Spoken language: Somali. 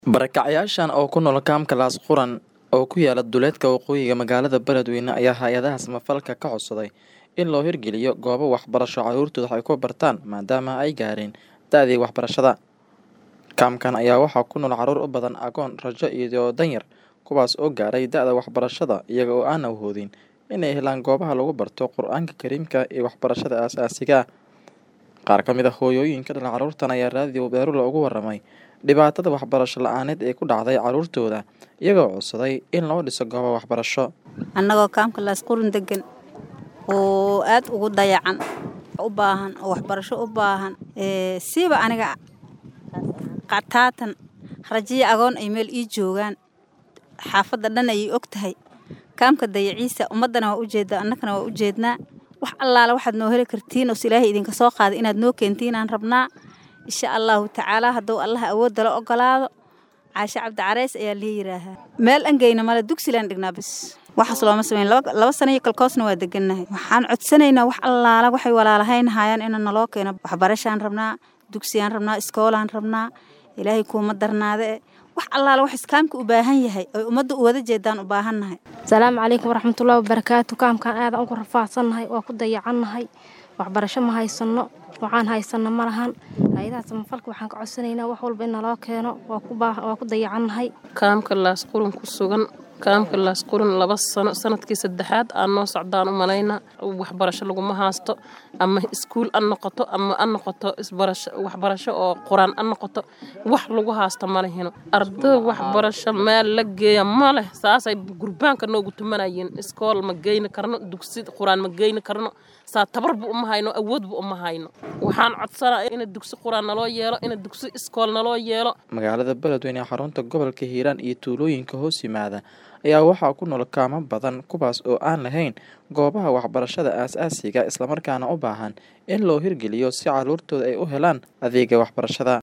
Barakacyaashan oo ku nool kaamka Laas Quran oo ku yaala duleedka waqooyiga magaalada Beledweyne ayaa hay'adaha samafalka ka codsaday in loo hirgeliyo goobo waxbarasho carruurtooda wax ku bartaan maadaama ay gaareen da'dii waxbarashada. Kaamkan ayaa waxaa ku nool carruur u badan agoon, rajo iyo danyar kuwaas oo gaaray da'da waxbarashada iyaga oo aan awoodin inay helaan goobaha lagu barto Qur'aanka Kariimka iyo waxbarashada aasaasiga ah. Qaar ka mid ah hooyooyinka dhalay carruurtan ayaa raadiyo Beerula uga warramay dhibaatada waxbarasho la'aaneed ee ku dhacday carruurtooda iyagoo codsaday in loo dhiso goobo waxbarasho. annagoo kaamka laas qurun degan oo aad ugu dayacan u baahan oo waxbarasho u baahan ee siiba aniga qataatan rajiya agoon ay meel ii joogaan xaafadda dhan ayay og tahay kaamka dayaciisa ummaddana waa u jeedaa annagana waa u jeednaa wax allaala waxaad noo heli kartiin oo ilaahay idinka soo qaaday inaad noo keentiin aan rabnaa insha allahu tacaala hadduu allaha awoodda la ogolaado caashe cabdi careys ayaa lii yidhaahaa meel angeyna male dugsilaan dhignaa bis waxaas looma sameyn laba laba sano iyo kalkoosna waa degannahay waxaan codsanaynaa wax allaala waxay walaalahayn hayaan inaan naloo keeno waxbarashaan rabnaa dugsiyaan rabnaa iskoolaan rabnaa ilaahay kuuma darnaade wax allaala wax iskaamka u baahan yahay oy ummadda u wada jeedaan u baahannahay asalaamu calaykum waraxmatullaahi wabarakaatu kaamkaan aadaan ugu rafaadsannahay waa ku dayacannahay waxbarasho ma haysanno waxaan haysanno ma lahan hay-adaha samafalka waxaan ka codsanaynaa wax walba in naloo keeno waa ku dayacannahay kaamka laas qurun ku sugan kaamka laas qurun laba sano sanadkii saddexaad aan noo socdaan u malaynaa waxbarasho laguma haasto ama iskuul an noqoto ama an noqoto waxbarasho oo quraan an noqoto wax lagu haasto ma lehino arday waxbarasho meel la geeya ma leh saasay gurbaanka noogu tumanayeen iskool ma geyni karno dugsi quraan ma geyni karno saa tabarba uma hayno awoodba uma hayno waxaan codsanaa ina dugsi quraan naloo yeelo ina dugsi iskool naloo yeelo magaalada beledweyne ee xarunta gobolka hiiraan iyo tuulooyinka hoos yimaada ayaa waxaa ku nool kaamo badan kuwaas oo aan lahayn goobaha waxbarashada aasaasiga islamarkaana u baahan in loo hirgeliyo si carruurtooda ay u helaan adeega waxbarashada